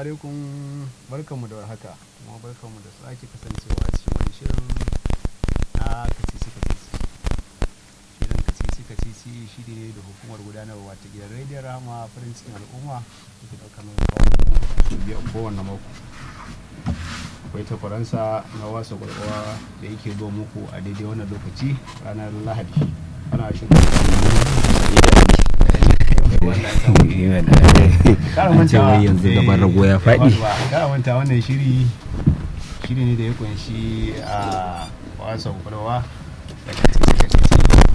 alaikum barkanmu da warhaka kuma barkanmu da sake kasancewa a cikin wani shirin na kacici kacici shirin kacici kacici shi ne da hukumar gudanarwa ta gidan rediyon rama farin cikin al'umma da ke ɗaukar mai kawo biyar kowane mako akwai ta faransa na wasa gwargwawa da yake zo muku a daidai wannan lokaci ranar lahadi ana shirin an ce wai yanzu gaban rago ya faɗi kara manta wannan shiri shiri ne da ya kunshi a wasan kwalwa da kacici-kacici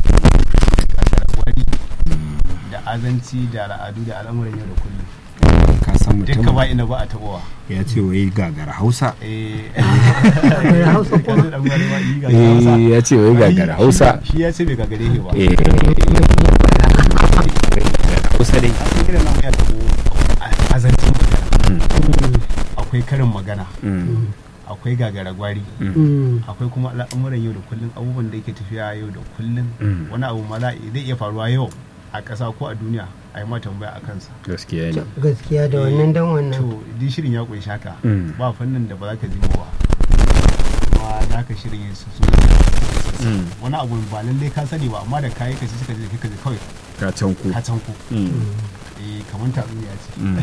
da azanci da al'adu da al'amuran yau da kullum ka san dukka mutum ba ina ba a taɓowa ya ce wai gagara hausa eh Hausa kuma? Yanzu dan wani ma yi gagara Hausa. Eh, ya ce wai gagara Shi- hausa shi ya ce bai gagare shi ba Eh, gagara hausa dai akwai irin nan ya taɓo azancin magana akwai karin magana Mm, akwai gagara gwari Mm. akwai kuma al'amuran yau da kullum abubuwan da yake tafiya yau da kullum Mm. wani abu ma za zai iya faruwa yau a ƙasa ko a duniya a yi ma tambaya a kansa gaskiya ne gaskiya da wannan dan wannan to duk shirin ya kunshi haka Mm. ba fannin da ba za ka ji ba kuma da ka shirin yin su Mm. wani abu ba lallai ka sani ba amma da kayi ka ji suka je ka ji kawai ka can ku ka can ku Mm, eh kamar tatsuniya ce mm.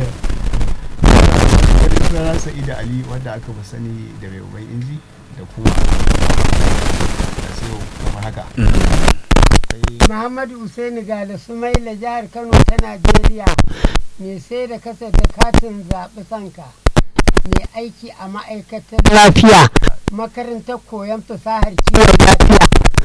sunana sa'ida ali wanda aka fi sani da mai uban inji da kuma da sai kamar haka sai Muhammadu Usaini Gala Sumaila jihar Kano ta Najeriya mai sai da kasar da katin zaɓi sanka mai aiki a ma'aikatar lafiya makarantar koyon fasahar kiwon lafiya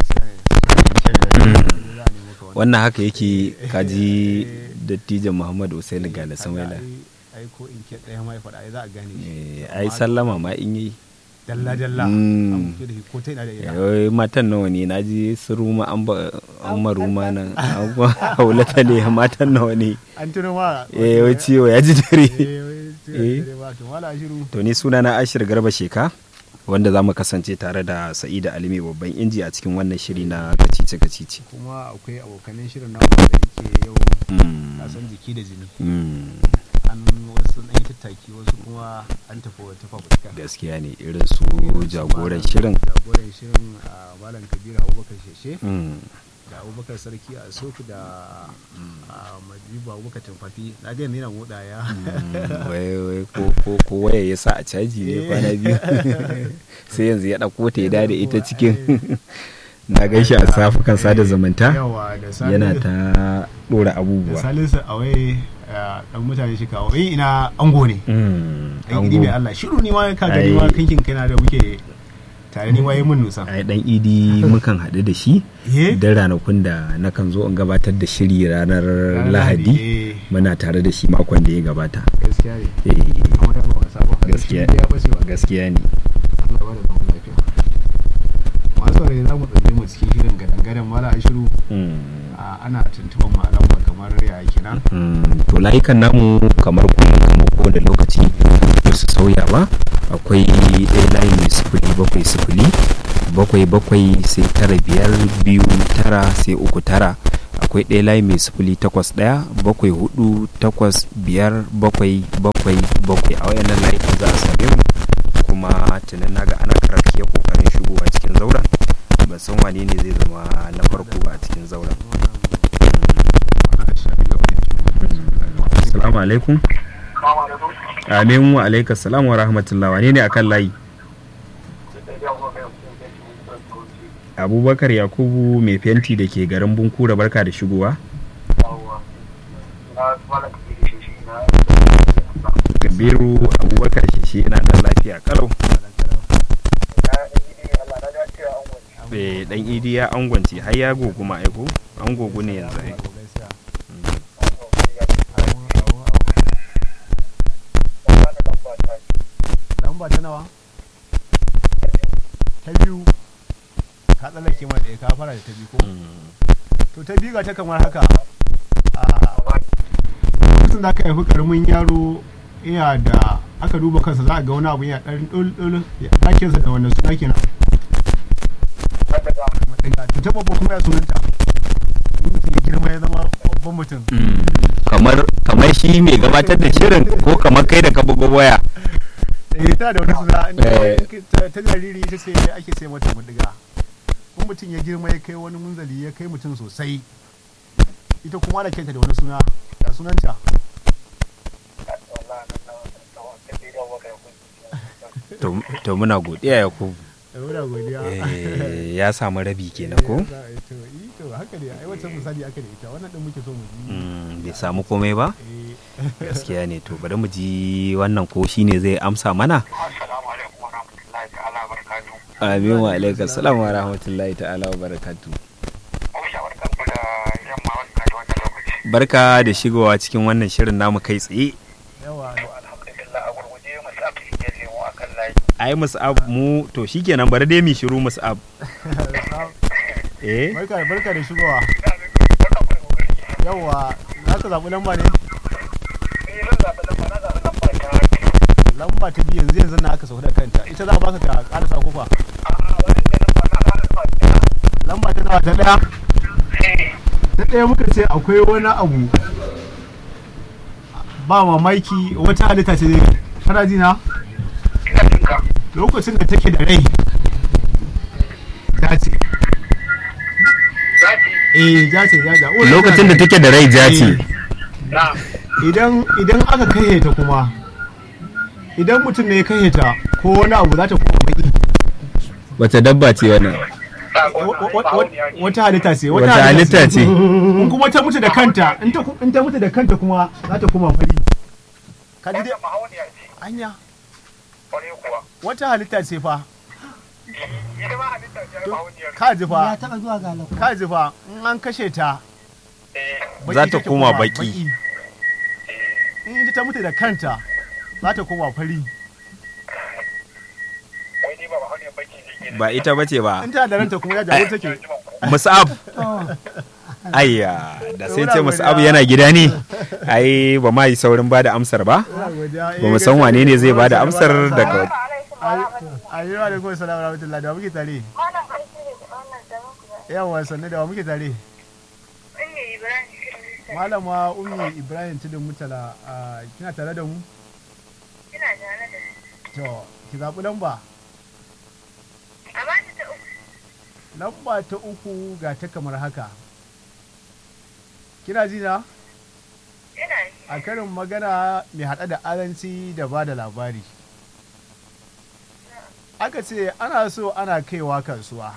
wannan haka yake kaji dattijan muhammadu usaini gala samaila ai ko in ke ɗaya mai faɗa ai za a gane shi Eh, ai sallama ma in yi dalla dalla Mm. an fito da shi ko ta ina da ina Yawai matan nawa ne na ji su ruma an ba an maruma nan an ba haulata ne matan nawa ne an tuno ma eh wai ciwo ya ji dare eh wai ciwo Eh. dare ba to mala shiru to ni suna na ashir garba sheka wanda za mu kasance tare da sa'ida alimi babban inji a cikin wannan shiri na kacice kacice kuma akwai abokanan shirin namu da yake yau Mm, kasan jiki da jini mm, an wasu ɗan yi tattaki wasu kuma an tafi wata fafutuka gaskiya ne irin su jagoran shirin jagoran shirin a malam kabiru abubakar sheshe Mm, da abubakar sarki a sofi da a majibu abubakar tumfafi na ga yana moda ya mm, wai wai ko ko ko waya ya sa a caji ne kwana biyu sai yanzu ya ɗauko ta ya dada ita cikin na gaishe a safukan sada zumunta yawa da Salisu- yana ta ɗora da abubuwa salisu a wai dan mutane shi kawo eh ina ango ne Mm, ai gidi mai Allah shiru ni ma ka gani ma Ai. kankin kana da muke tare ni ma yi mun nusa ai dan idi mukan haɗu da shi eh da ranakun da nakan zo in gabatar da shiri ranar lahadi eh, muna tare da shi makon da ya gabata gaskiya ne Eh, amma da ba wasa ba gaskiya Shi ya bace wa gaskiya ne Allah ba da zaman lafiya masu saurari za mu tsalle mu cikin shirin gadan-gadan mala a shiru Mm, a, ana tuntuban malam ba kamar ya kenan mm, to layukan namu kamar kullum kamar kowane lokaci ba su sauya ba akwai ɗaya layi mai sifili bakwai sifili bakwai bakwai sai tara biyar biyu tara sai uku tara akwai ɗaya layi mai sifili takwas ɗaya bakwai hudu takwas biyar bakwai bakwai bakwai a wayannan layukan za a same mu kuma tunan naga ana karake kokarin shigowa cikin zauren ban san wane ne zai zama na farko a cikin zauren Assalamu alaikum. Amin wa alaikas salam wa rahmatullah wane ne akan layi? Abubakar Yakubu mai fenti da ke garin Bunkura barka da shigowa. Kabiru Abubakar shi yana da lafiya kalau. Eh dan idi ya angwance har ya gogu ma aiko an gogu ne yanzu ai. lamba ta nawa ta biyu ka tsallake ma ɗaya ka fara da ta biyu ko to ta biyu ga ta kamar haka a lokacin da aka haifi karamin yaro ina da aka duba kansa za a ga wani abu yana ɗan ɗul ɗakinsa da wannan suna kenan madiga to ta babba kuma ya sunanta in mutum ya girma ya zama babban mutum Mm. kamar kamar shi mai gabatar da shirin ko kamar kai da ka bugo waya eh tana da wani suna Eh. ta ta jariri ita ce ake sai mata mudiga in mutum ya girma ya kai wani munzali ya kai mutum sosai ita kuma ana kenta da wani suna ya sunanta to to muna godiya ya ku Eh, muna godiya Eh, ya samu rabi kenan ko Eh, to yi to haka ne ai wancan misali aka da ita wannan din muke so mu ji Mm, bai samu komai ba Eh, gaskiya ne to bari mu ji wannan ko shine zai amsa mana Assalamu alaikum wa rahmatullahi ta'ala wa barakatuhu. amin wa alaikum salam wa rahmatullahi ta'ala wa barakatu Kuma shawartar ku da yamma wanda da wannan lokaci. barka da shigowa cikin wannan shirin namu kai tsaye yawa To alhamdulillah a gurguje masu abu ke lemu a kan layi. ai musab mu to shikenan bari dai mu shiru musab eh barka barka da shigowa Barka ku da kokari. yawa za ka zaɓi lamba ne Ni zan zaɓi lamba na zaɓi lamba ta biyu. lamba ta biyu yanzu yanzu na aka sauka da kanta ita za a baka ka ƙarasa kofa A wannan da lamba na zaɓi lamba ta lamba ta nawa ta ɗaya Eh, ta ɗaya muka ce akwai wani abu ba mamaki wata halitta ce dai kana ji na ina jinka. lokacin da take da rai ja ce Zaɓi. eh ja ce ja ja Oh, lokacin da take da rai ja ce Na. idan idan aka kai ta kuma idan mutum ne ya kai ta ko wani abu za ta kuma baki wace dabba ce wannan Sako Wa- na wa- wa- bahauniya ce. wata halitta ce Wata halitta ce. in kuma ta mutu da kanta in ta in ta mutu da kanta kuma za ta kuma fari ka ji dai Wannan bahauniya ce. anya Ƙwarai kuwa. wata halitta ce fa Ita ma halitta ce ai bahauniyar. ka ji ya fa taɓa zuwa ga lafiya ka ji fa in an kashe ta Eh, baki Za ta take koma komawa, baki. eh. in ita ta mutu da kanta za ta koma fari Wai ni ba bahauniyar baki ne ke da- ba ita bace ba in tana da ranta kuma ya jawo take musab to ayya da sai ce musab yana gida ne ai ba ma yi saurin bada amsar ba ba mu san wane ne zai bada amsar daga ayi wa alaikum salam wa rahmatullahi da wa muke tare Malam aiki ne da wannan zaman ku ba. yawa sanne da wa muke tare Ummi Ibrahim Kirista. malama ummi ibrahim tudun mutala a, kina tare da mu Ina tare da su. to ki zaɓi lamba A bani ta uku. lamba ta uku ga ta kamar haka kina ji na Ina yi. a karin magana mai haɗa da aranci da ba da labari aka ce ana so ana kaiwa kasuwa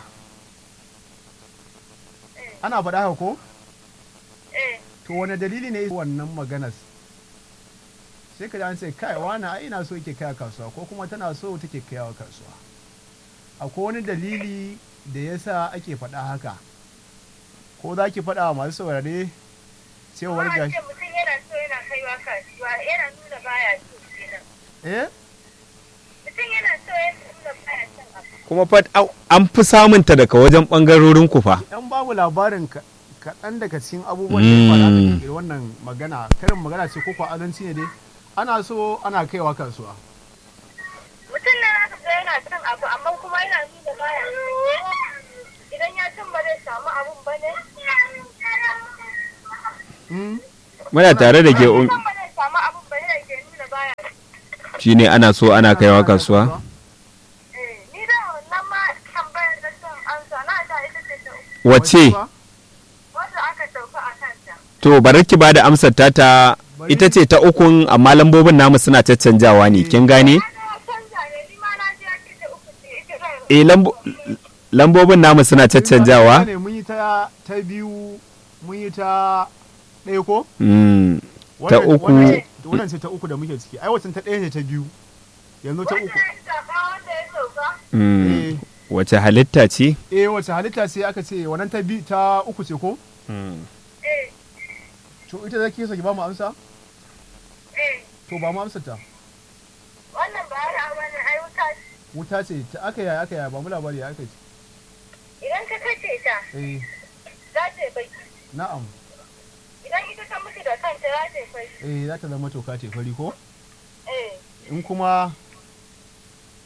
ana faɗa haka ko Eh, to wane dalili ne wannan maganar sai ka ji an ce kai wani ai ina so yake kai kasuwa ko kuma tana so take kaiwa kasuwa akwai wani dalili da yasa ake faɗa haka ko za ki faɗa wa masu saurare cewar kuma ga an ce mutum yana so yana kaiwa kasuwa yana nuna baya so kenan. eh Mutum yana so yana nuna baya son abu. kuma fa au, an fi samunta daga wajen bangarorin ku fa yan babu labarin ka- kaɗan daga cikin abubuwan da ya faɗa da kirkiri wannan magana karin magana ce ko kwa azanci ne dai ana so ana kaiwa kasuwa Mutum na haka ga yana son abu amma kuma yana nuna baya so. Idan ya cin ba zai samu abun ba ne. Hmm? muna tare da ke um, Idan ba zai samu abun ba ne ke nuna baya so. shine ana so ana kaiwa kasuwa Eh, ni da wannan ma tambayar da son ansa na ta ita ce ta uku. wace Wanda aka sauka a kanta. to bari ki bada amsar ta ta ita ce ta ukun amma lambobin namu suna caccanjawa ne kin gane Ana canza ne, ni ma na ji ake ta uku ce, ita zan eh lambo lambobin namu suna caccanjawa ne mun yi ta ta biyu mun yi ta ɗaya ko Mm, Ta Wannan- uku. wannan- wannan ce ta uku da muke ciki ai wacce ta ɗaya ne ta biyu yanzu ta Wanda uku ya zaɓa wanda ya sauka. mm. eh wace halitta ce eh wacce halitta sai aka ce wannan ta biyu ta uku ce ko Eh, to ita zaki so ki ba mu amsa eh, to ba mu amsa ta wannan ba ya wani ai wuta ce. wuta ce ta aka yaya aka yaya ba mu labari ya aka ce Idan ka kace ta, eh za ta yi baki. na'am Idan ita ta mutu da kanta za ta yi fari. eh za ta zama toka ce fari ko Eh, in kuma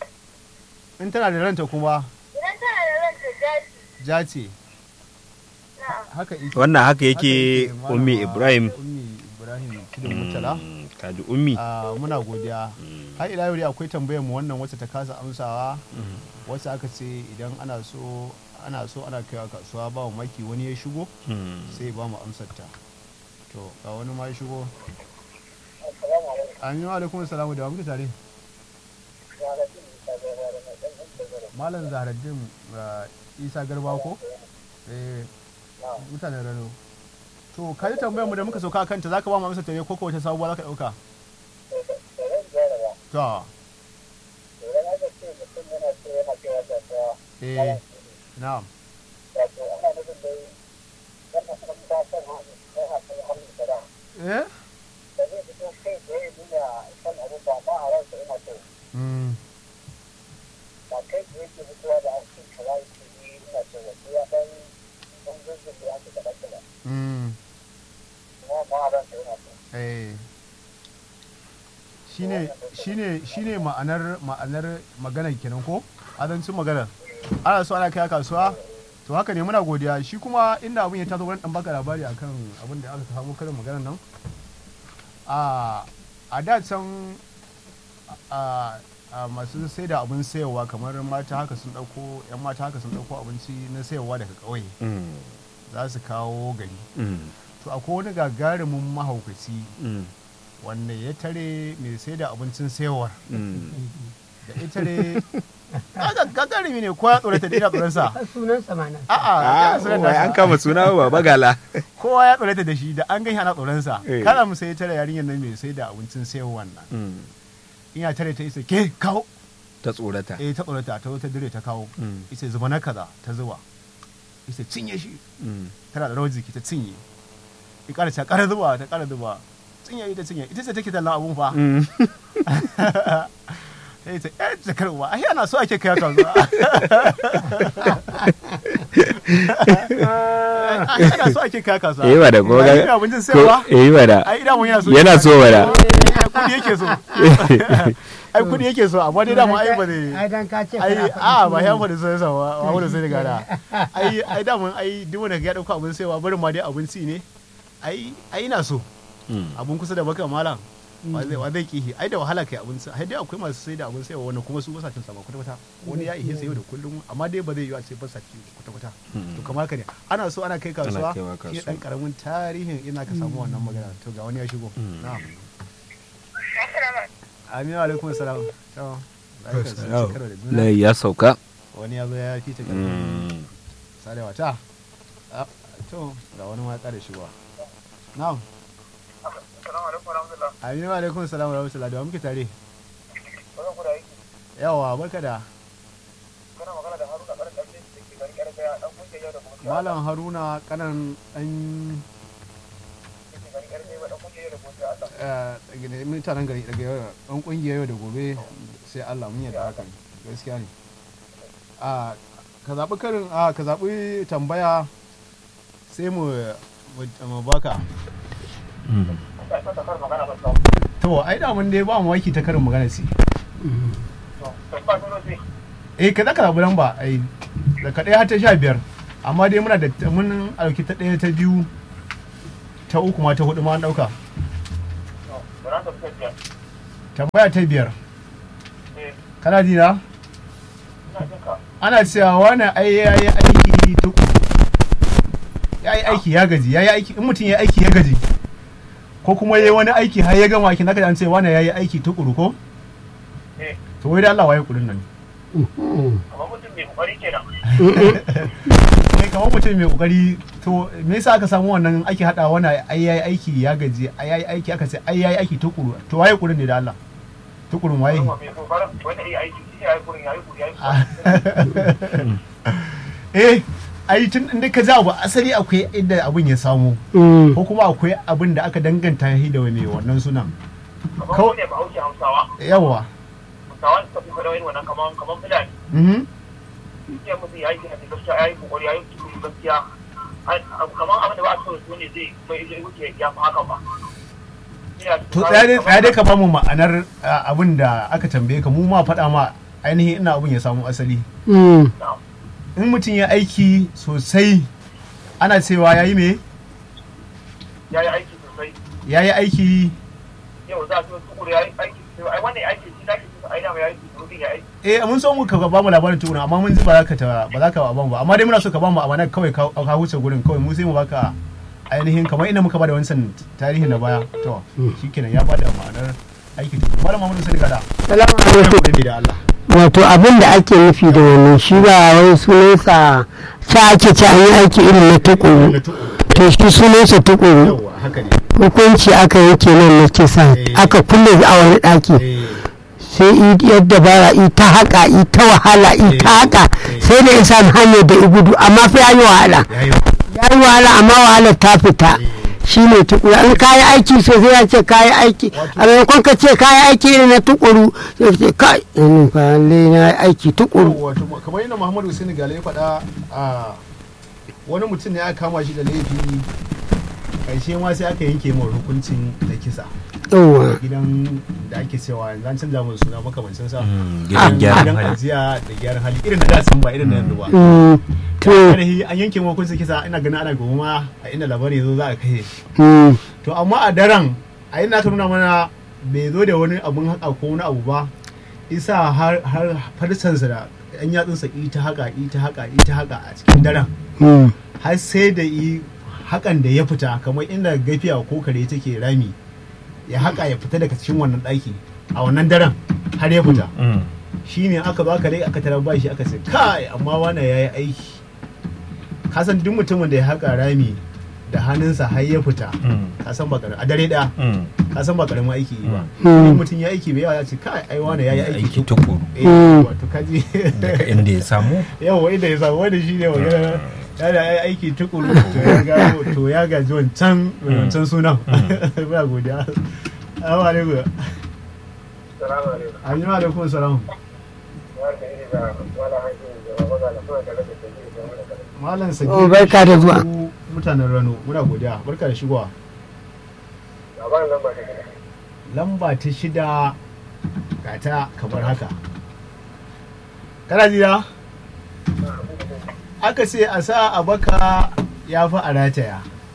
in tana da ranta kuma idan tana da ranta jaji. ja ce haka yake wannan haka yake Malama ummi ibrahim ummi ibrahim tudun mutala Mm, kaji ummi Ah, muna godiya har ila yau dai akwai tambayar mu wannan wacce ta kasa amsawa wacce aka ce idan ana so ana so ana kaiwa kasuwa ba mu maki wani ya shigo Mm. sai ba mu amsar ta to ga wani ma ya shigo amin wa alaikum salamu da wa muke tare malam zaharaddin ah, isa garba ko eh mutanen rano to ka ji tambayar mu da muka sauka kanta zaka ba mu amsar ta ne ko ko wata sabuwa zaka dauka to eh na'am eh mm. Mm. Eh. shine shine shine ma'anar ma'anar maganar kenan ko azancin maganar ana so ana kai kasuwa to haka ne muna godiya shi kuma inda abin ya taso wani dan baka labari akan abin da aka samu karin maganar nan a a da can a a masu sai da abin sayarwa kamar mata haka sun dauko yan mata haka sun dauko abinci na sayarwa daga ƙauye Mm. za su kawo gari Mm. to akwai wani gagarumin mahaukaci Mm. wanda ya tare mai sai da abincin sayarwar Mm. da ya tare kaga gagarumi ne ko ya tsorata da ina tsoronsa har sunan samana a'a Ah, ya tsorata wai an kama suna ba bagala kowa ya tsorata da shi da an gani ana tsoronsa Eh. kana mu sai ya tare yarinyar nan mai sai da abincin sayarwar nan Mm. in ya tare ta isa ke kawo ta tsorata eh ta tsorata ta zo ta dire ta kawo Mm. isa zuba na kaza ta zuba isa cinye shi Mm. tana da rawar jiki ta cinye ya ƙara ta ƙara zuba ta ƙara zuba cinye ita cinye ita ce take tallan abun fa Mm. sai ta yar jakarwa ai ana so ake kai kasuwa ai ana so ake kai kasuwa Eh, ba da ko Ba ga- ina abincin sayarwa ko- eh ba da ai idan mun yana so yana so ba da kudi yake so ai kudi yake so amma dai dama ai ba zai ai dan ka ce ai kana faɗi a ba sunan ya faɗi sai sa ba ba wanda sai daga da ai ai da mun ai duk wanda ya dauka abin sayarwa barin ma dai abinci ne ai ai ina so Mm. abun kusa da baka malam wa zai wa zai kihi ai da wahala kai abin sai dai akwai masu sai da abin sayarwa wanda kuma su ba sa cin sa ba kwata kwata wani ya ihe sayo da kullum amma dai ba zai yi a ce ba sa ci kwata kwata to kamar ka ne ana so ana kai kasuwa kaiwa shi kasuwa. dan karamin tarihin ina ka samu wannan magana to ga wani ya shigo na'am aminu alaikum salam to barka da Yau, shekara da juna. layi ya sauka wani ya zo ya fi ta karfin Mm. sarewa ta Ah, to ga wani ma ya kare shigowa na'am Assalamu alaikum warahmatullah. aminu alaikum salam wa rahmatullahi da wa muke tare Wannan ku da aiki. yawa barka da Kana magana da Haruna Karan Kalle da ke garin Karkaya dan kungiyar yau da gobe. malam haruna kanan dan Da ke garin Karkaya dan kungiyar yau da gobe Allah. eh, mutanen gari daga yau dan kungiyar yau da gobe sai Allah mun yarda haka ne gaskiya ne a ka zaɓi karin a ka zaɓi tambaya sai mu mu- mu baka Sai ka kar magana ba ta. to ai da mun dai ba mu waki ta karin magana ce To, to ba dole sai. eh ka zaka zaɓi lamba ai daga ɗaya har ta sha biyar amma dai muna da mun ɗauki ta ɗaya ta biyu ta uku ma ta hudu ma an ɗauka To, ran da suka biya. tambaya ta biyar Eh, kana ji na ina jin ka. ana cewa wani ai ya yi aiki tukuru ya yi aiki ya gaji ya yi aiki in mutum ya yi aiki ya gaji ko kuma ya yi wani aiki har ya gama aikin naka an ce wani ya yi aiki tukuru ko Eh, to wai da Allah waye kudin nan amma mutum mai kokari kenan. kai kamar mutum mai kokari to me yasa aka samu wannan ake hada wani ai ya yi aiki ya gaji ai ya yi aiki aka ce ai ya yi aiki tukuru to waye kudin ne da Allah tukurun waye Kuma mai kokarin wanda ya aiki shi ya yi kurin ya yi kuri ya yi kuri. eh ai tun inda ka ji abu asali akwai inda abin ya samu ko kuma akwai abin da aka danganta shi da mai wannan sunan Kamar Kawai- mu ne ba hauke Hausawa. yawa Hausawa suka fi faɗa irin wannan kamar kamar Fulani. mhm Gaskiya mutum ya yi gina da gaskiya ya yi kokari ya yi tukuri gaskiya. Ai, abu kamar abin da ba a so su ne zai mai zai wuce ya fi haka ba. Ina to kamar- tsaya dai kamar- tsaya dai ka bamu ma'anar ah, abin da aka tambaye ka mu ma faɗa ma ainihin ina abin ya samu asali Mm. Na'am. in mutum ya aiki sosai ana cewa yayi me ya yi aiki sosai yayi aiki yau za a ce tukuru ya yi aiki sosai ai wannan aiki shi da ake so ai dama ya yi tukuru ya aiki eh mun so mu ka ba mu labarin tukuna amma mun ji ba za ka ta ba za ka ba mu ba amma dai muna so ka ba mu amana kawai ka ka huce gurin kawai mu sai mu baka ainihin kamar inda muka bada wancan tarihi na baya to shikenan ya bada ma'anar aiki tukuru malam Muhammadu Sani Gada salamu ya alaikum gode da Allah wato abin da ake nufi da wannan shi ba wai sunansa ta ake ci an yi aiki irin na tukuru da tukuru to shi sunansa tukuru yawa haka ne hukunci aka yanke nan na kisa Eh. aka kulle a wani ɗaki eh sai i yadda bara i ta haka i ta wahala i ta haka sai da isa hanyar da i gudu amma fa ya yi wahala yayi ya yi wahala amma wahalar ta fita shi ne tukuru in kayi aiki sosai ya ce kayi aiki a maimakon ka ce kayi aiki irin na tukuru sai ka ce kai in fa lallai na yi aiki tukuru wato kamar yadda Muhammadu Hussein Gale ya faɗa a wani mutum ne aka kama shi da laifi karshe ma sai aka yanke mai hukuncin da kisa yawa gidan da ake cewa yanzu an canza mu suna makamancin sa gidan gyaran gidan hali ajiya da gyaran hali irin na da sun ba irin na yanzu ba Mm, to ainihi an yanke mai hukuncin kisa ina ganin ana gobe ma a inda labari ya zo za a kai shi mm, to amma a daren a inda aka nuna mana bai zo da wani abun haka ko wani abu ba isa har har farsansa da yan yatsunsa ita haka ita haka ita haka a cikin daren mm, har sai da yi hakan da ya fita kamar inda gafiya ko kare take rami ya haka ya fita daga cikin wannan ɗaki a wannan daren har ya fita Mm. shine aka ba kare aka tarar bashi aka ce kai amma wannan yayi aiki kasan duk mutumin da ya haka rami da hannunsa har ya fita Mm. kasan ba karamin a dare ɗaya Mm. kasan ba karamin aiki yi ba Mm. in mutum ya aiki bai yawa ya ce kai ai wani yayi aiki aiki tukuru tukuru eh Mm. wato kaji daga inda ya samu yawa inda ya samu wanda shi ne magana ya da ai aiki tukuru to ya gano to ya gaji wancan wancan sunan muna godiya assalamu alaikum salamu alaikum assalamu alaikum salam wanda ne da wala hankali da wala da kuma da rage da da wala malam sagi Oh, barka da zuwa. mutanen rano muna godiya barka da shigowa labarin nan ba ta gida lamba ta shida ga ta kamar haka kana jira aka ce a sa a baka ya fi a rataya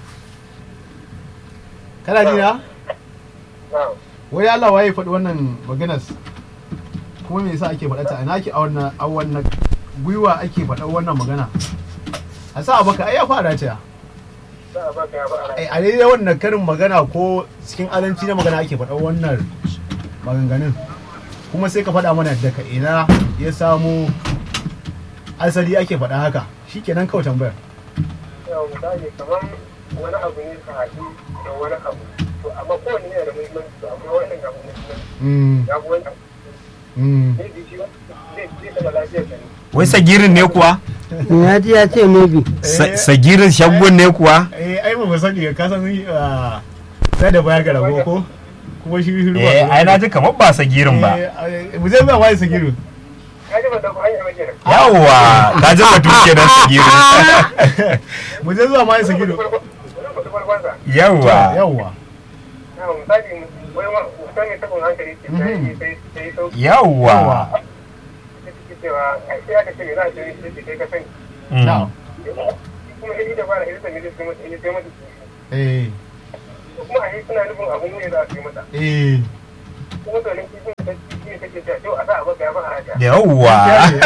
kana jira na'am wai Allah waye faɗi wannan maganar kuma me yasa ake faɗa ta ina ake a wannan a wannan gwiwa ake faɗa wannan magana a sa a baka ai ya fi a rataya za a baka ya ba a ai a daidai wannan karin magana ko cikin azanci na magana ake faɗa wannan maganganun kuma sai ka faɗa mana daga ina ya samu asali ake faɗa haka shikenan kawai tambayar yau misali kamar wani abu ne ka haɗu da wani abu to amma kowane yana da muhimmanci to amma wannan ga muhimmanci Mm, ya fi wani abu mm. zai ji shi ba zai zai taɓa lafiyar ka ne wai sagirin ne kuwa ya ji ya ce maybe Sa- sagirin shagon ne kuwa eh ai ba mu sani ka san ah, sai da baya ga rabo ko kuma shi shi ruwa eh ai na ji kamar ba sagirin ba Eh, mu je zuwa waye sagiru ka ji ban dauko hanyar ba kenan yawwa ka ji batu kenan sagirin mu je zuwa waye sagiru wani farkonsa yawwa yawwa na misali wani ma mutum ne tabon hankali ce sai sai sai sauki yawwa sai suke cewa ai sai aka ce me za a ce sai ce kai ka sani Mm. na'am kuma sai da fara hirsa ne sai mata sai mata eh kuma a yi suna nufin abun ne za a yi mata eh kuma to nan kifin da kifi ne kake cewa to a sa a baka ya ba a haka yawwa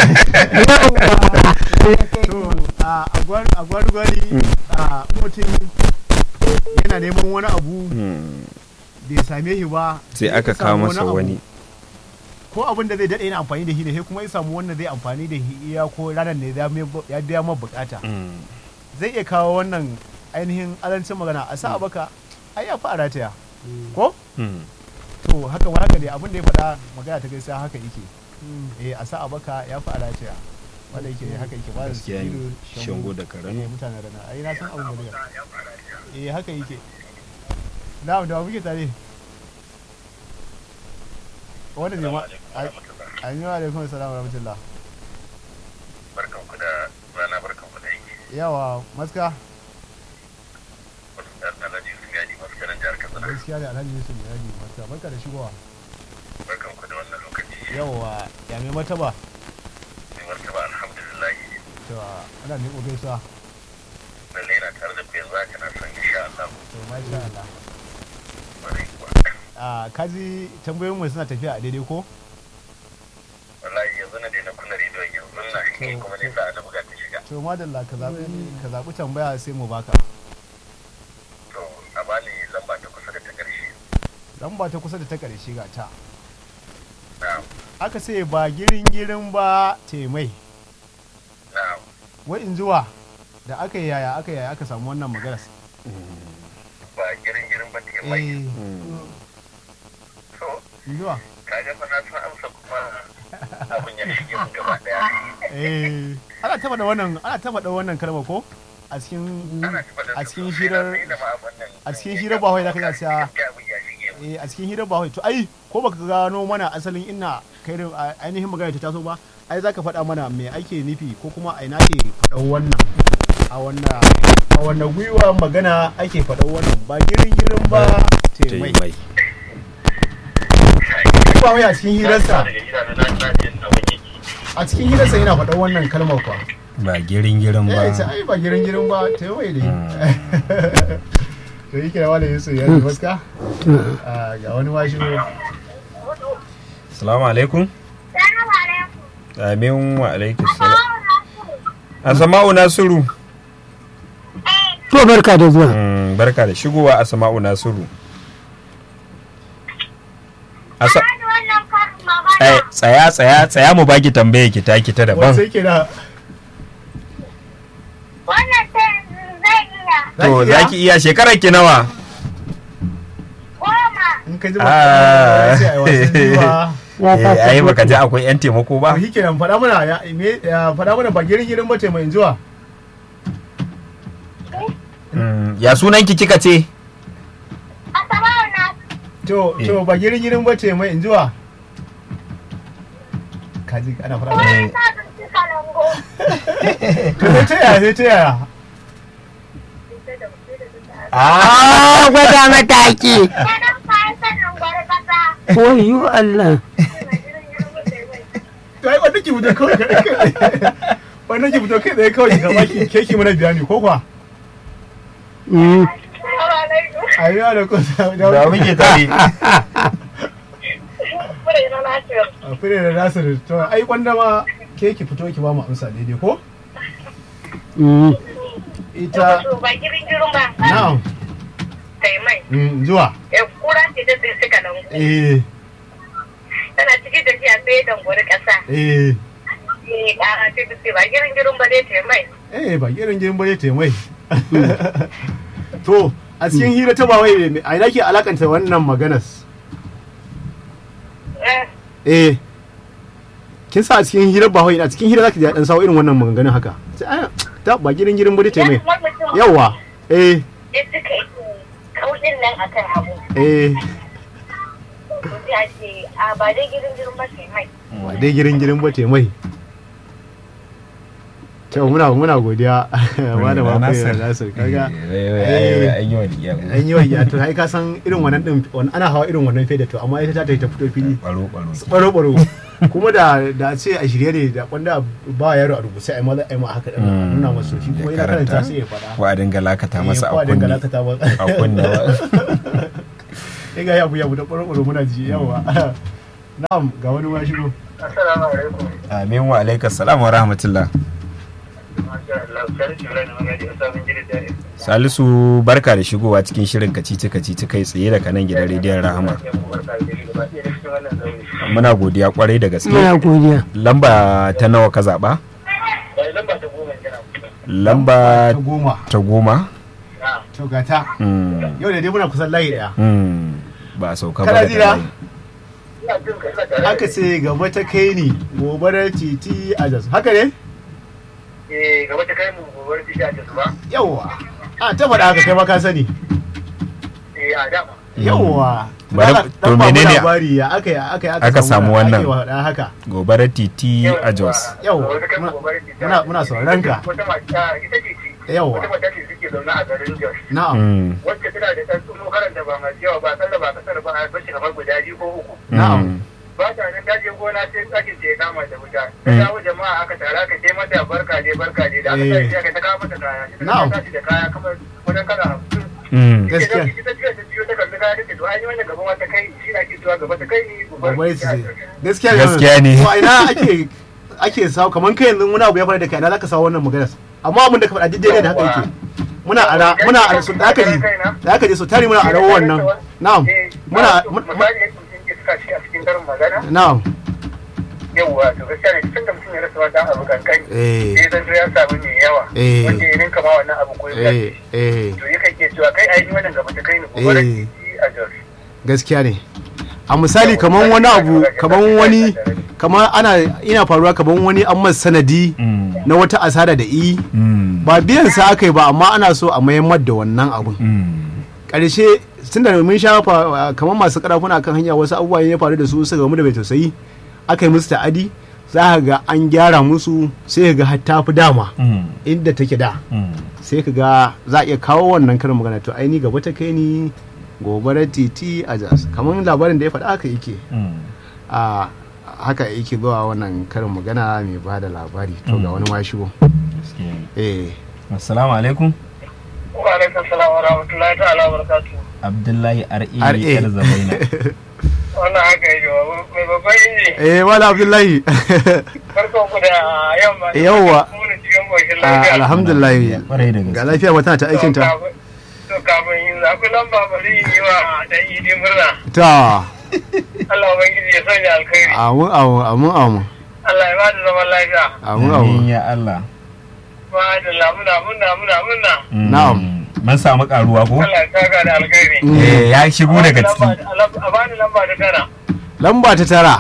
to a gwargwari a mutum yana neman wani abu Mm. bai same shi ba sai aka kawo samu masa abu. wani ko abin da zai daɗe yana amfani da shi ne sai kuma ya samu wannan zai amfani da shi iya ko ranar ne ya mai- ya biya ma bukata Mm. zai iya kawo wannan ainihin alancin magana a sa a baka ai ya fi a rataya ko Mm. to haka ma haka ne abin da ya faɗa magana ta gaisa haka yake eh a sa a baka ya fi a rataya wanda yake haka yake ba da gaskiya ne sigiru shango da karano eh mutanen rana ai na san abin da eh haka yake na'am da muke tare wanda ne ma an yi wa alaikum salam wa rahmatullah barkan ku da rana barkan ku da yake yawa maska wasu ɗan alhaji sun gani masu kanan jihar katsina gaskiya ne alhaji yusuf yaji maska barka da shigowa barkan ku da wannan lokaci yawa ya mai mataba mai martaba alhamdulillah to ana ne ko gaisuwa lalle yana to masha Allah a kaji tambayoyin mu suna tafiya a daidai ko wallahi yanzu na daina kunna rediyon yanzu na kai kuma ne sa da buga ta shiga to madalla ka zaɓi ka zaɓi tambaya sai mu baka to a bani lamba ta kusa da ta ƙarshe lamba ta kusa da ta ƙarshe ga ta na'am aka ce ba girin girin ba temai na'am wai in zuwa da aka yi yaya aka yaya aka samu wannan maganar ba girin girin ba ta mai eh to in zuwa kaga fa na san amsa kuma abin ya shige mun gaba daya eh ana taba da wannan ana taba da wannan kalma ko a cikin ana tafa da a cikin su, hirar sai na ma abin nan. a cikin hirar ba wai zaka iya cewa Gaskiya abin ya shige mun. eh a cikin hirar ba wai to ai ko baka gano mana asalin ina kai da a- ainihin magana ta taso ba ai zaka faɗa mana me ake nufi ko kuma a ina ke faɗan wannan a wannan a wannan gwiwa magana ake faɗan wannan ba girin girin ba temai mai ba wai a cikin hirarsa daga gida na na na jin abin yake a cikin hirarsa yana faɗan wannan kalmar kwa ba girin girin ba eh ce ai ba girin girin ba temai dai to yake da wani yusuf ya yi fuska Ah, ga wani ma shigo salamu alaikum Salamu alaikum. amin wa alaikum salam asama'u nasiru to barka da zuwa Mm, barka da shigowa asama'u nasiru Asa- Bani wannan karin magana. Eh, tsaya tsaya tsaya mu baki tambaye ki ta ki ta daban wasu yake da Wannan ta yanzu zai iya. to iya? zaki iya shekarar ki nawa Goma. in ka ji Ah. ba sai ai wasan jiwa eh ai baka ji akwai yan taimako ba ba shi kenan faɗa mana ya me ya faɗa mana ba girin girin bace mai zuwa Mm, ya sunan ki kika ce Asabawa na to to ba girin girin bace mai zuwa kaji ana faɗa mana kowa sa sun ci kalango. to sai ta yaya sai ta yaya a gwada mataki Kanan kayan sanin gwari kasa. wayo Allah to ai wanda ki fito kawai kai kai wanda ki fito kai tsaye kawai ka baki keki mana bayani ko kwa Mm. Salamu alaikum. ayi da ko da muke tare Fure na Nasir. a fure da nasir to ai wanda ma keki fito ki ba mu amsa daidai ko Mm. ita To ba girin girin ba. na'am Kai mai. mm, zuwa Eh, Kura ce ta tsinci kalango. eh Tana cikin tafiya sai ya dangwari kasa. eh Eh, ƙara ce ta ce ba girin girin ba dai ta mai. eh ba girin girin bare te mai to a cikin hira ta bawai a ina ke alakanta wannan maganas Eh, eh kin sa a cikin hira bawai a cikin hira zaki ji dan sawo irin wannan maganganun haka sai ai ta ba girin girin bare te mai wani mutum yawa eh ya suka yi kaudin nan akan abu. eh To sai a ce, a ba dai girin girin ba ta mai. ba dai girin girin ba te mai to muna muna godiya wanda ba kai nasir kaga an yi wani iya an yi wa to ai ka san irin wannan din wani- ana hawa irin wannan feda to amma ita ta ta ta fito fili baro baro baro baro kuma da da ce a shirye ne da wanda ba yaro a rubuce ai maza ai ma haka din Mm. nuna masa shi kuma ina karanta sai ya faɗa ko a dinga lakata masa Eh, a ko a dinga kunne lakata masa a kunne ba. sai ga yabu yabu da baro baro muna ji yawa na'am ga wani ma shigo assalamu alaikum amin wa alaikas salam wa rahmatullah masha Allah sai shi rai na magana da sabon gidan da salisu barka da shigowa cikin shirin kacici kacici kai tsaye daga nan gidan rediyon rahama muna godiya kwarai da gaske muna godiya lamba ta nawa ka zaba lamba ta goma kina lamba ta goma ta goma to ga ta Mm, yau da dai muna kusan layi daya mm, ba a sauka ba Kana daga ji na? layi. ina jin ka ina tare aka ce gaba ta kai ni gobarar titi a jas haka ne eh gaba ta kai mu gobar titi a tasu ba yawa a ta faɗa haka kai ma ka sani eh a dama yawa Bari- Dan- to dan ba mu menene- labari ya aka ya aka Aka samu wannan. ake faɗa haka gobarar titi a jos Yau, Gaba ta kai mu muna- gobar titi a muna- Jos. muna sauraron ka. wata mata ita ce ce Yawwa. wata mata ce suke zaune a garin Jos na'am Mm, wacce tana da ɗan tsumo karanta ba masu yawa ba kalla ba kasar ba a bashi kamar guda biyu ko uku Na'am. mm, ba ta nan dajin gona sai tsakin ce ya kama da wuta ta Mm. dawo jama'a aka tara aka ce mata barka ne barka ne da aka Eh. tashi aka ta kawo mata kaya ita Na'am. ta tashi da kaya kamar wajen kala hamsin Mm. Gaskiya. Ita ita ce ta jiyo ta kalli kaya take to ai wannan gaban wata kai shi na ke cewa gaba ta kai ni babbar su ce gaskiya Gaskiya ne. to a ina ake ake sawo kamar kai yanzu wani abu ya faru da kai ina zaka sawo wannan maganar amma abin da ka faɗa daidai ne da haka yake muna ara muna ara su da aka ji da aka ji so tari muna ara wannan na'am muna muna- misali yadda mutum ke suka shi a cikin karin magana na'am yawwa to gaskiya ne tun da mutum ya rasa wata abu kankani eh sai zan zo ya samu mai yawa Eh. wanda ya ninka ma wannan abu ko ya eh eh to yakan ke cewa kai ai ni wannan gaba ta kai ni ko bara Eh. titi a jos gaskiya ne a misali kamar wani abu kamar wani kamar ana ina faruwa kamar wani an masa sanadi Mm. na wata asara da i Mm. ba biyan sa aka yi ba amma ana so a mayammar da wannan abun Mm. ƙarshe tun da mun sha fa- kamar masu karafuna kan hanya wasu abubuwa ya faru da su suka gamu da bai tausayi aka yi musu ta'adi za ka ga an gyara musu sai ka ga har ta fi dama Mm. inda take da Mm. sai ka ga za a iya kawo wannan karin magana to aini gaba ta kai ni gobarar titi a jas kamar labarin da ya faɗa haka yake Mm. a haka yake zuwa wannan karin magana mai ba da labari to ga wani ma shigo Gaskiya ne. eh Assalamu alaikum. wa alaikum salam wa rahmatullahi ta'ala wa barakatuh Abdullahi R.A. RA. Yar Zabaina. wannan haka yake wa- mai babban inji eh wala abdullahi farkon ku da yamma Yawwa. Muna cikin ƙoshin Ah, lafiya alhamdulillah Kwarai da ga gaske. lafiya ba tana ta aikin ta to kafin yin zaku lamba bari in yi wa dan idi murna ta Allah ubangiji ya sanya alkhairi amun amun amun amun Allah ya bada zaman lafiya amun amun Amin ya Allah. ba da lamuna muna muna muna Mm. Na'am. Mun samu karuwa ko? Allah ya saka da alkhairi Eh, ya shigo daga ciki. a bani lamba da tara lamba ta tara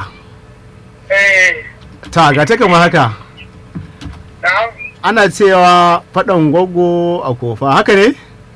eh ta ga ta kamar haka na'am ana cewa faɗan gwaggo a kofa haka ne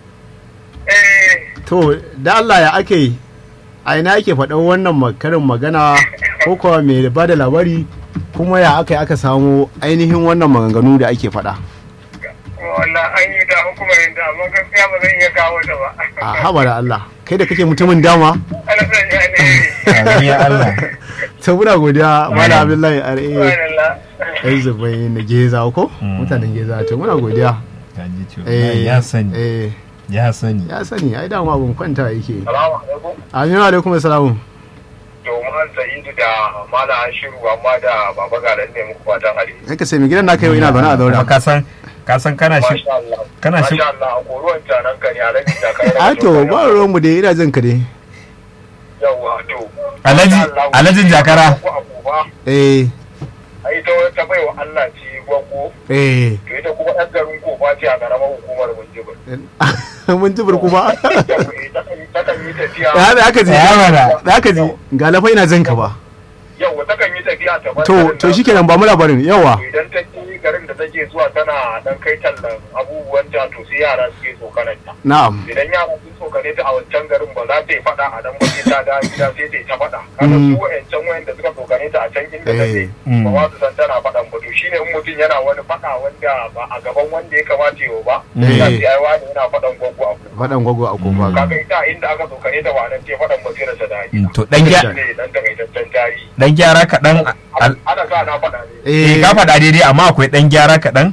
eh to da Allah ya ake yi a ina ake faɗan wannan ma- karin magana ko kuwa mai ba da labari kuma ya aka yi aka samu ainihin wannan maganganu da ake faɗa wannan an yi da hukumar da amma gaskiya ba zan iya kawo ta ba a haba da Allah kai da kake mutumin dama Allah sanya ne Amin ya Allah. ta muna godiya mala abdullahi are subhanallah ai zubai na geza ko Mm. mutanen geza to muna godiya Ka ji cewa eh ya sani. eh Ya sani. ya sani ai dama abun kwanta yake salamu alaikum aminu alaikum assalamu domin sa'idu da mala shiru amma da baba garan ne muku fatan alheri kai ka sai mai gidan naka yau ina zaune a Kuma zaura ka san ka san kana shi Masha Allah. kana shi- Masha Allah, a koruwan canan ka ne a rage da kai. a to ba ruwan mu dai ina jin ka dai Yawwa, to. Alhaji Masha Allah, Alhajin Jakara. ko abu ba, eh ai ta wata baiwa Allah ce gwaggo, eh to ita kuma ɗan garin kofa ce a ƙaramar hukumar Minjibir. mun ji burku ba Yawwa, eh, takan- Takan yi tafiya. ya da aka ji Ya mana. da aka ji ga lafa ina jin ka ba Yawwa, takan yi tafiya ta bar to garin to nan. shikenan ba mu labarin yawa Idan ta je garin da take zuwa tana dan kai tallan abubuwan ta to sai yara suke tsokanar ta. na'am idan yara sun tsokane ta a wancan garin ba za ta yi faɗa a nan ba sai ta da gida sai ta yi ta faɗa kaga Mm. su wa'ancan wayanda suka tsokane ta a can inda ta je Mm. ba za su san tana faɗan ba to shine in mutum yana wani faɗa wanda ba a gaban wanda ya kamata yau ba Eh. sai sai ai wani yana faɗan gwaggo a kuma faɗan gwagwa a kofa kaga ita inda aka tsokane ta ba nan ce faɗan ba sai rasa da Mm, gida to dan gya- ne dan takaitaccen tarihi dan gyara kaɗan al- ana sa na faɗa ne eh ka faɗa daidai amma akwai dan gyara kaɗan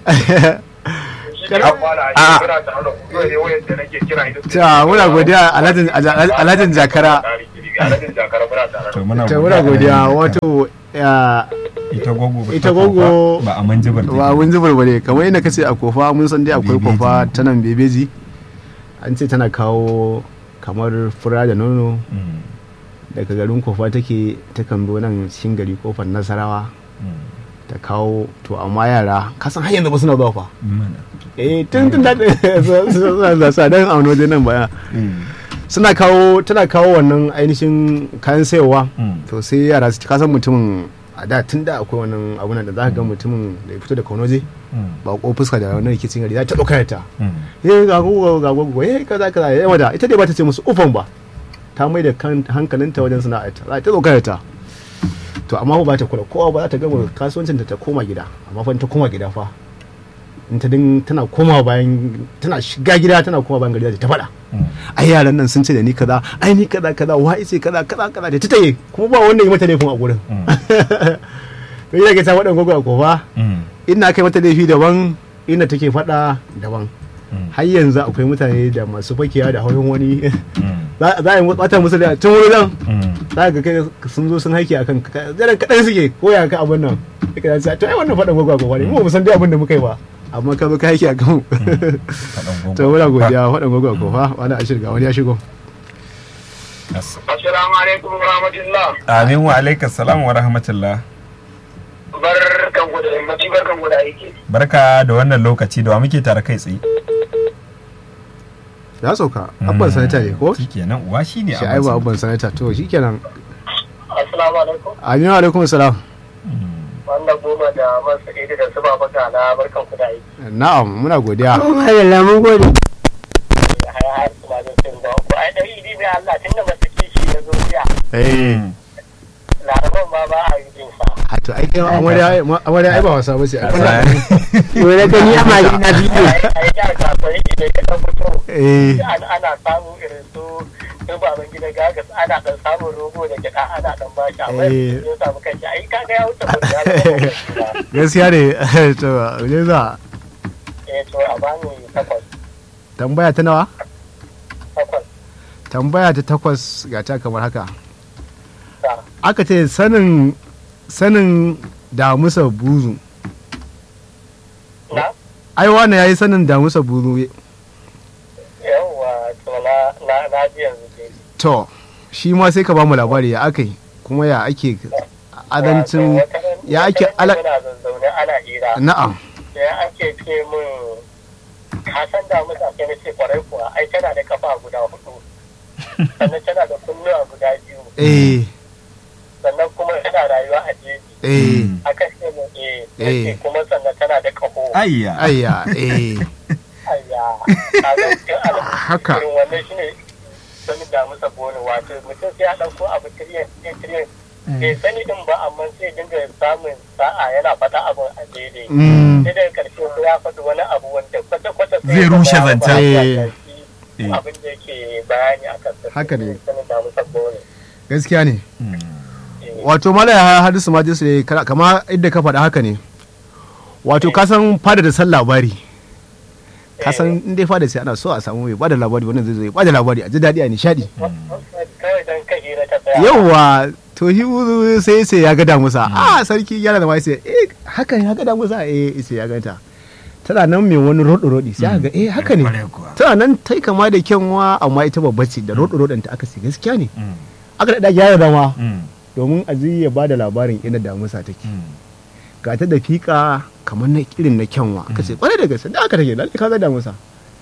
shi ne amma da a- ake kira ta hada kuma ne wayanda nake kira ita ta muna godiya alhajin alhajin jakara alhajin jakara muna tare da to muna ta muna godiya wato ya ita gogo ba ita ta gogo kofa, ba a manjibar ba mun zubar bare kamar yadda kace a kofa mun san dai akwai Bebeji. kofa ta nan bebeji an ce tana kawo kamar fura da nono daga garin kofa take takan zo nan cikin gari kofar nasarawa ta kawo to amma yara kasan har yanzu ba suna zuwa fa eh tun tun da suna da sadan a wani waje nan baya suna kawo tana kawo wannan ainihin kayan sayarwa to sai yara su kasan mutumin a da tun da akwai wannan abunan da za ka ga mutumin da ya fito da kaunoje ba ko fuska da wannan rikicin gari za ta ɗaukar ta eh ga gogo ga gogo eh kaza kaza eh wada ita dai ba ta ce musu ufan ba ta mai da kan- hankalinta wajen sana'arta za ta ɗaukar ta to amma ba ta kula kowa ba za ta gama kasuwancin ta ta koma gida amma fa in ta koma gida fa in ta din tana koma bayan tana shiga gida tana koma bayan gari za ta faɗa ai yaran nan sun ce da ni kaza ai ni kaza kaza wa ce kaza kaza kaza da ta taye kuma ba wanda ya mata laifin a gurin to ina ga ta wadan gogo a kofa ina kai mata laifi daban ina take faɗa daban har yanzu akwai mutane da masu fakewa da hauyin wani Mm. za za a yi bata musu da tun wuri nan Mm. za ka kai sun zo sun haike akan zaran kaɗan suke ko ya ka abin nan sai ka ce to ai wannan faɗan gwagwa ne mu ba mu san dai abin da muka yi ba amma ka zo ka haike akan mu Faɗan gwangwa. to muna godiya faɗan gwagwa ko fa wani a shirga wani ya shigo As- Assalamu alaikum wa rahmatullah. Amin wa alaikas salam wa rahmatullah. Barkan ku da yammaci barkan ku da aiki. Barka da wannan lokaci da wa muke tare kai tsaye. ya sauka abban sanata ne ko Shikenan uwa shine shi ai ba abban sanata to shikenan Assalamu alaikum. aminu alaikum salam Wannan goma da masu ido da su baba na barkan ku da aiki. na'am muna godiya Madalla mun gode. Haya har su ma zan cin ba. Ku ai dari bi bai Allah tun da masu kishi ya zo jiya. eh Laraban ma ba a yi jin sa. a to ai kai amarya amarya ai ba wasa ba ce Yau na gani a mali na bidiyo. A yi jihar kasuwar ido ya kan fito. eh Ana ana samun irin su su baban gida gagas ana dan samun rogo da gida ana dan bashi amma Eh. yanzu ya samu kanshi ai kaga ya wuce mutum ya zama mutum ba. gaskiya ne to je za Eh to a bani takwas tambaya ta nawa takwas tambaya ta takwas ga ta kamar haka sa. aka ce sanin sanin damusa buzu Na? ai wani yayi sanin damusa buzu Yawwa to na na na ji yanzu dai. to shi ma sai ka ba mu labari ya aka yi kuma ya ake adancin Wato, wata ran- ya ake wata ran ala muna zazzaune ana hira na'am sai ake ce min ka san da musa sai na ce kwarai kuwa ai tana da kafa guda hudu sannan tana da kunnuwa guda biyu eh sannan kuma tana rayuwa a jeji eh aka ce min eh Eh. yace kuma sannan tana da kaho Ayya. ayya eh ayya kaga cikin alamu Haka. irin wannan shine sanin da musa bone wato mutum sai ya dauko abu tiriyan tiriyan bai sani din ba amma sai dinga samun sa'a yana fata abin a daidai mm, sai daga karshe ko ya faɗi wani abu wanda kwata-kwata sai Zai ya rushe zama zancen. ba ya Eh. shafi Eh. abin da yake bayani a kan Haka ne. sanin da musa bone gaskiya ne Mm. wato mala ya hadisu ma jinsu ne kara- kama inda ka faɗa haka ne wato ka san fada da san labari ka san in dai fada sai ana so a samu mai bada labari wannan zai zo ya bada labari a ji daɗi a nishaɗi kawai don ka hira ta tsaya yauwa to shi wuzu sai sai ya gada musa a sarki yana da mai sai eh haka ya gada musa eh sai ya ganta tana nan mai wani rodo rodi sai aka ga eh haka ne Kwarai kuwa. tana nan tai kama da kyanwa amma ita babba ce da rodo rodon ta aka ce gaskiya ne Mm. aka da gyara dama Mm. domin aziz ya bada labarin inda damusa take Mm. ga ta da fika kamar na irin na kyanwa aka ce kwarai da gaske da aka take lalle ka ga damusa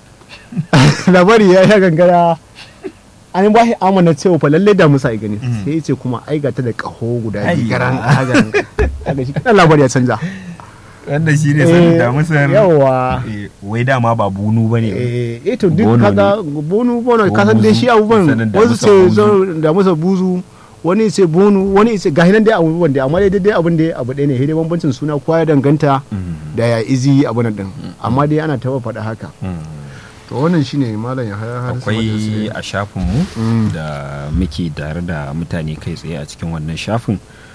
labari ya ya gangara an ba shi amana cewa fa lalle damusa ya gani Mm. sai ya ce kuma ai ga ta da kaho guda Ayya. biyu garan garan kaga shi kana labari ya canja Wanda shi ne sanin Eh, da musar. yawa Eh, Wai dama ba bunu ba ne. eh eh, to duk Bono kaga bonu bono Ko ka san dai buzu. shi abubuwan Sanin wasu damusa ce buzu. zo damusa buzu wani ce bonu wani ce ga hinan dai abubuwan dai amma dai dai abin da abu ɗaya ne sai dai bambancin suna kowa ya danganta Mm. da ya izi abin din amma dai ana taba faɗa haka Mm. to wannan shine malam ya har akwai a shafinmu Mm. da muke tare da mutane kai tsaye a cikin wannan shafin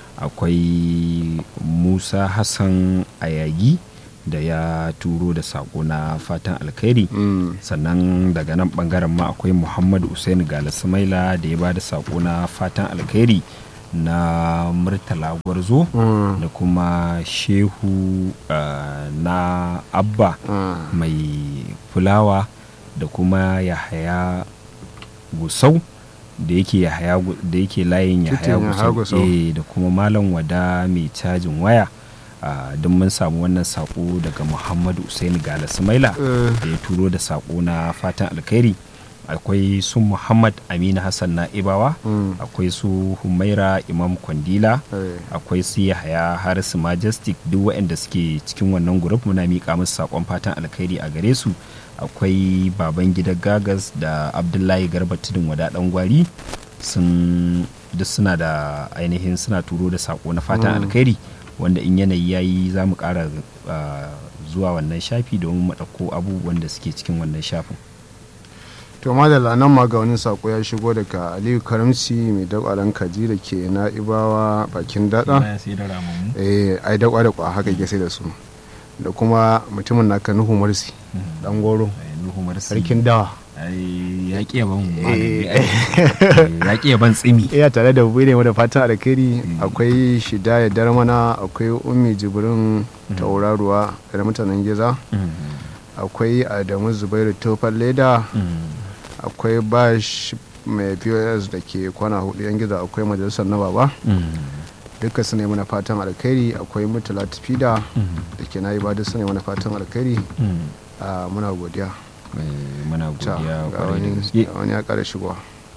akwai musa hassan ayagi da ya turo da sako na fatan alkhairi sannan daga nan bangaren ma akwai muhammadu usain galasimaila da ya ba da sako na fatan alkhairi na murtala gwarzo da kuma shehu uh, na abba mai fulawa da kuma yahaya gusau da yake yahaya gu- da yake layin yahaya Titin Yahaya gusau Gusau. eh, da kuma malam wada mai cajin waya uh, don mun samu wannan sako daga muhammadu usaini gala sumaila da ya turo da sako na fatan alkhairi akwai su muhammad aminu hassan na ibawa akwai su humaira imam kwandila akwai su yahaya harisu majestic duk waɗanda suke cikin wannan grup muna miƙa musu saƙon fatan alkhairi a gare su akwai baban gida gagas da abdullahi garba tudun wada ɗan gwari sun duk suna da ainihin suna turo da saƙo na fatan alkhairi wanda in yanayi yayi za mu ƙara ah, zuwa wannan shafi domin mu ɗauko abubuwan da suke cikin wannan shafin to madalla nan ma ga wani sako ya shigo daga aliyu karamci mai dakwaran kaji da ke na'ibawa bakin dada eh ai dakwa da kwa haka ke sai da su da kuma mutumin naka nuhu marsi dan goro nuhu marsi sarkin dawa ai ya ƙi yaban magani Eh. ai. Eh, ya ƙi yaban tsimi iya tare da mu ne da fatan alkhairi akwai shida ya darmana akwai ummi jibrin tauraruwa da mutanen giza akwai adamu zubairu tofar leda akwai bash mai pos da ke kwana hudu yan giza akwai majalisar na baba duka su ne mana fatan alkhairi akwai mutala tafida da ke nayi ba duk su ne mana fatan alkhairi a muna godiya Eh, muna Ta, godiya ga kwarai da wani gaske ga wani ya kara shigowa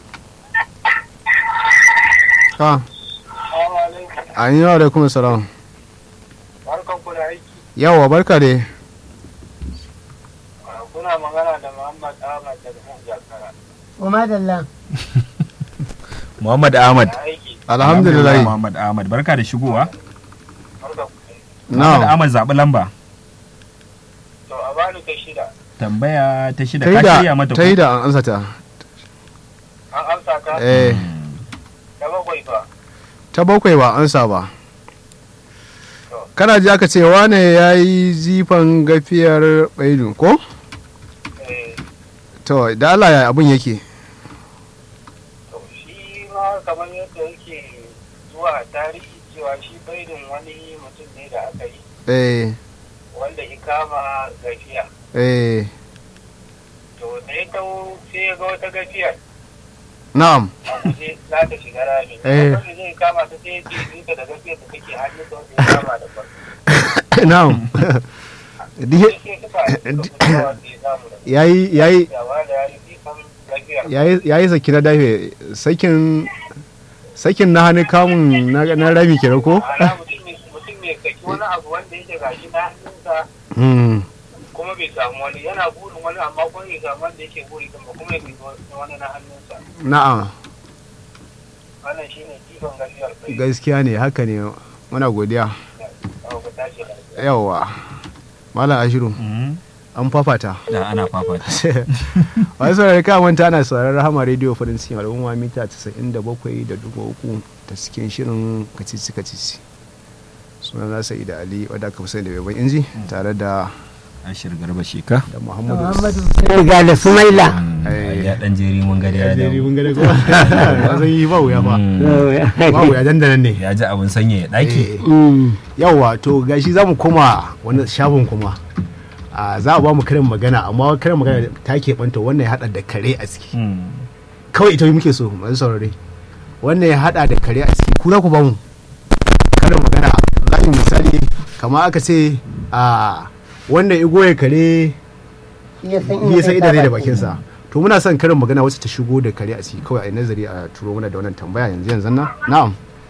ha an yi wa alaikum salam Barkan ku da aiki. yawa barka dai Kuna magana da Muhammad Ahmad daga nan Jakara. Kuma dalla. muhammad ahmad Da aiki. alhamdulillah muhammad ahmad barka da shigowa Barkan ku. muhammad na ahmad zaɓi lamba To a bani ta shida. tambaya ta shida ta yi ka da shirya mata ta yi da an ansa ta An amsa ka? eh Da bakwai fa. ta bakwai ba ansa ba kana ji aka ce wane ya yi jifan gafiyar baidu ko Eh, to da Allah ya abin yake to shi ma kamar yadda yake zuwa tarihi cewa shi baidin wani mutum ne da aka yi eh wanda ya kama gafiya. eh To da ya taho sai ya ga wata gafiyar na'am a guje za ta shiga rami. Eh. Wanda zai kama ta sai ya ce duka da gafiyar da take hannu da wanda ya kama da farko. na'am Di- Sai suka suka fito wanda ya samu da yayi yayi yawa da ya yi jifan gafiyar. yayi yayi saki na dafe sakin sakin na hannu kamun na, na rami kenan ko Ana mutum ne mutum ne saki wani abu wanda yake gashi na hannunsa hmm kuma bai samu wani yana burin wani amma kuma bai samu wanda yake buri din ba kuma ya kai wani na hannunsa na'am wannan shine jifan gafiyar kai gaskiya ne haka ne muna godiya a ku tashi lafiya yawa malam ashiru Mhm. an fafata da ana fafata wasu saurari ka manta ana sauraron rahama rediyo farin cikin al'umma mita 97 da dubu uku ta cikin shirin kacici kacici sunan nasa da ali wadda aka fi sani da beban inji tare da ashir garba sheka da muhammadu Muhammadu Riga da Sumaila. Eh. ya dan jeri mun gari ya Jeri dawo mun gane kuma zan yi ba wuya ba ba wuya dandanan ne ya ji abin sanya ya daki Mm. yawa to gashi za mu koma wani shafin kuma a za a ba mu karin magana amma karin magana ta keɓanta wannan ya haɗa da kare a ciki kawai ita muke so masu saurare wannan ya hada da kare a ciki ku za ku ba mu karin magana za mu misali kamar aka ce a wannan igo ya kare Ya san ya san ida zai da baki. bakinsa to muna son karin magana wacce ta shigo da kare a ciki kawai a yi nazari a turo mana da wannan tambaya yanzu yanzu na na'am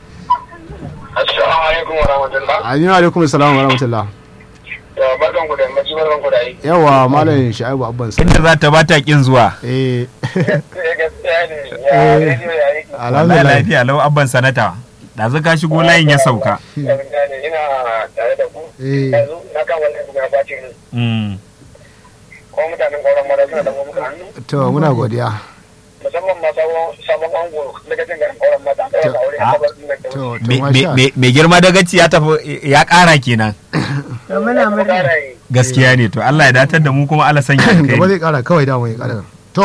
assalamu alaikum wa rahmatullah aminu alaikum salam wa rahmatullah ya barkan ku da yammaci barkan ku da aiki yawa malam sha'ibu abban sa inda za ta bata kin zuwa eh gaskiya ne ya rediyo ya yi wallahi alhamdulillah lafiya lau abban sanata ɗazu ka shigo layin ya sauka gaskiya ne ina tare da ku Eh. yanzu na kan wannan abu na bacin Mm. ko mutanen ƙauran mara suna da muka hannu to muna godiya musamman ma sabon sabon ango daga jin garin ƙauran mata ɗaya ga aure Ah. a gabar da to to Me- me- masha me- mai girma dagaci ya tafi ya ƙara kenan To muna murna. gaskiya ne to Allah ya datar da mu kuma Allah sanya gaba alkhairi zai kara kawai dama ya kara to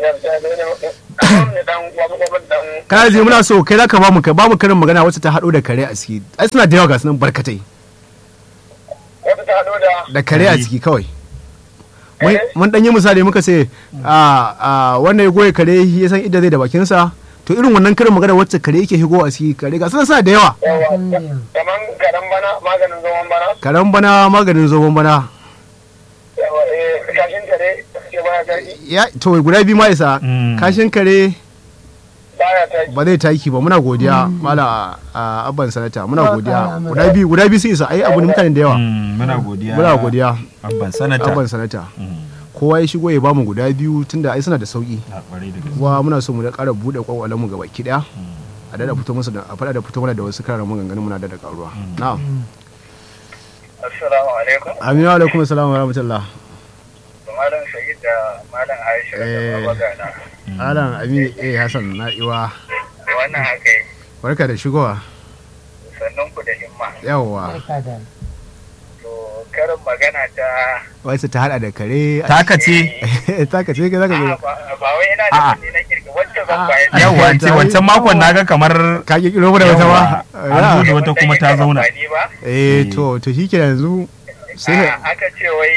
dan kana ji muna so kai zaka ba mu ka ba mu karin magana wacce ta hado da kare a ciki ai suna da yawa ga sunan barkatai wata ta hado da da kare a Kare. ciki kawai Mun- mun dan yi misali muka ce a a wannan ya goye kare ya san inda zai da bakinsa to irin wannan karin magana wacce kare yake higo a ciki kare ga suna suna da yawa yawa kaman garan bana maganin zaman bana karen bana maganin zobon bana yawa eh kashin kare ke baya taki ya to guda biyu ma isa Mm. kashin kare baya taki ba zai taki ba muna godiya mala a abban sanata muna Ba godiya ƙara mana. guda biyu guda biyu sun isa ai abu ne mutane da yawa Mm, muna godiya muna godiya abban sanata abban sanata Mm. kowa ya shigo ya bamu guda biyu tunda ai suna da sauki Na kwarai da gaske. kuma muna so mu da ƙara buɗe kwakwalen mu gaba ki daya a dada fito musu da a faɗa da fito mana da wasu karar maganganun muna da da karuwa na'am assalamu alaikum aminu alaikum assalamu wa rahmatullah malam shahid da malam aisha da Eh. baba gana alan aminu eh hassan na'iwa wannan haka yi barka da shigowa sannan ku da himma yawwa Barka da. to karin magana ta wasu ta hada da kare taka ce taka ce ka zaka A'a, zo ba ba wai yana da A'a. wani na kirki wacce zan bayar da yawa ce wancan makon naga kamar ka ki kiro da wata ba An zo da wata kuma ta zauna. amfani ba eh to to shi ke yanzu sai A'a, aka ce wai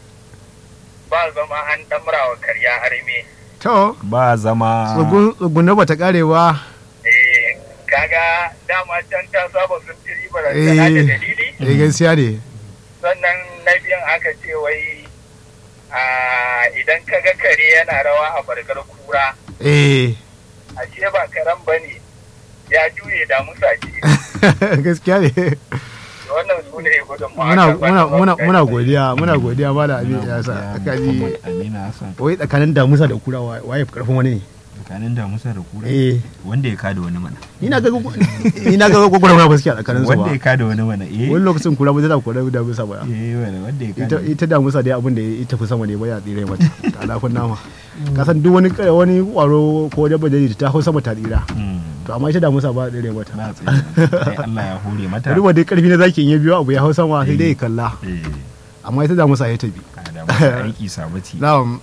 ba zama an damra wa karya harme to ba zama tsugun tsugun ba ta kare ba eh kaga dama can ta saba sun ci riba da Eh. tana da dalili eh gaskiya ne sannan na biyan aka ce wai a idan ka ga kare yana rawa a bargar kura eh ashe ba karen ba ne ya juye da musa ce gaskiya ne wannan su ne gudun muna muna muna muna godiya muna godiya mala abin ya sa kaji Amina Hassan wai tsakanin damusa da kura wa- waye fi karfin wani ne tsakanin damusa da kura eh wanda ya kada wani mana ni na ga ni na ga gwagwara ma gaskiya tsakanin su wanda ba ya kada wani mana eh wani lokacin kura ba zai da kura damusa ba eh wanda wanda ya ita kada ita damusa dai abin da ya tafi sama ne ba ya tsire mata ta alafin nama ka san duk wani wani kwaro ko dabba da ta hau sama ta tsira Mm, to amma ita damusa ba tsire mata ba tsaye sai Allah ya hore mata duk wanda karfi na zaki in ya biyo abu ya hau sama sai dai ya kalla eh amma ita damusa ya tafi a da mata aiki sabati na'am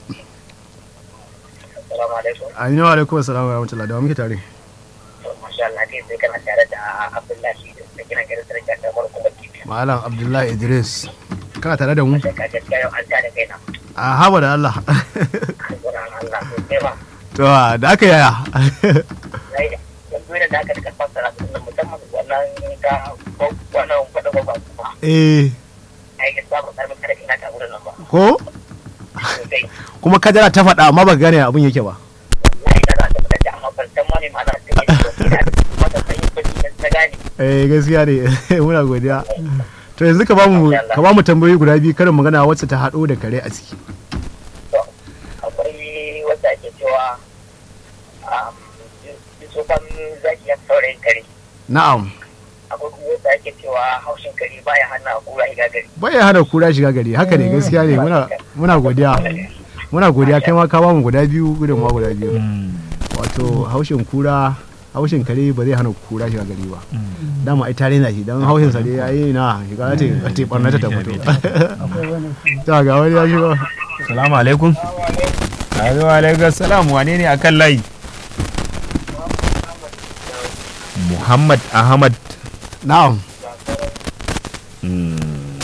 Assalamu alaikum. aminu alaikum assalamu wa rahmatullahi da wa muke tare Masha Allah kai sai kana tare da Abdullahi da kina gidan sarki da farko da kifi. malam abdullahi idris kana tare da mu Sai ka gaskiya yau an tada kai na. a haba da allah Alƙur'an Allah sosai ba. to da aka yaya Sai yanzu da aka daga fassara su nan musamman wannan ga wannan kwada gwagwa kuma. eh Ai gaskiya ba karamin kada ina ta wurin nan ba. ko Sosai. kuma kadara ta faɗa amma ba gane abin yake ba Wallahi da za ta fita da amma ban san ma me ma za ta yi da wata sanyi kuɗi na gane. eh gaskiya ne muna godiya to yanzu ka bamu ka bamu tambayoyi guda biyu karin magana wacce ta haɗo da kare a ciki To akwai wanda ake cewa um, tsofan zaki ya saurayin kare. na'am akwai kuma wanda ake cewa haushin kare baya hana kura higa gari bai hana kura shiga gari haka ne gaskiya ne muna muna godiya muna godiya kai ma ka bamu guda biyu gudun ma guda biyu Mm, wato haushin kura haushin kare ba zai hana kura shiga gari ba mm. dama ai tare na shi don haushin sa dai yayi na shiga ta ta barna ta ta fito ta ga wani ya shigo Salamu alaikum. Alaikum alaikum salam wane ne akan layi? Muhammad Ahmad. na'am Mm,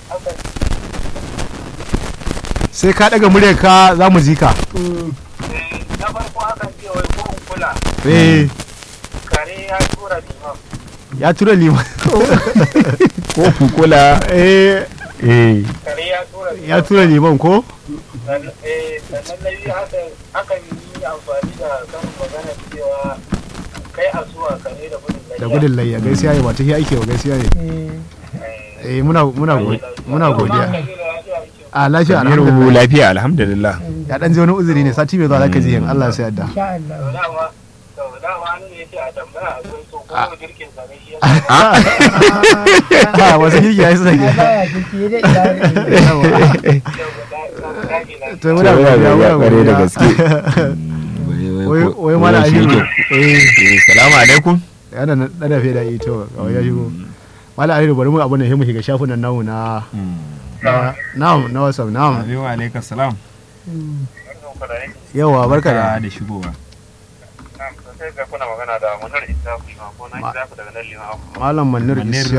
sai ka daga muryar ka za mu ji ka na farko akan ce wai kurun kula eh kare ya tura liman ya tura liman Ko kukula. eh Eh. kare ya tura ya tura liman ko sannan eh, sannan na biyu akan akan yi amfani da kan magana cewa kai asuwa kare da gudun da gudun layya gaskiya ne ba ta ake wa gaskiya ne eh muna muna go- muna godiya a lafiya Amiru alhamdulillah lafiya alhamdulillah. ya dan ji wani uzuri ne sati mai zuwa zaka ji in Allah ya yarda insha Allah dama to dama an ne yace a tambaya a gun so ko girkin sa ne shi ya a wasu girki ya yi suna ya gida baya jiki da iyali to muna godiya muna Kware da godiya gaske. wai wai mana ahiru eh Eh, Salamu alaikum. yana nan dana fe da ito ga wani ya shigo mala ahiru bari mu abun nan mu shiga shafunan namu na na na'am na WhatsApp na'am Alaikum alaikum salam. yawa barka da da shigowa. sai ga kuna magana da munar isa kuma ko na isa daga nan liman malam manir Manir isiya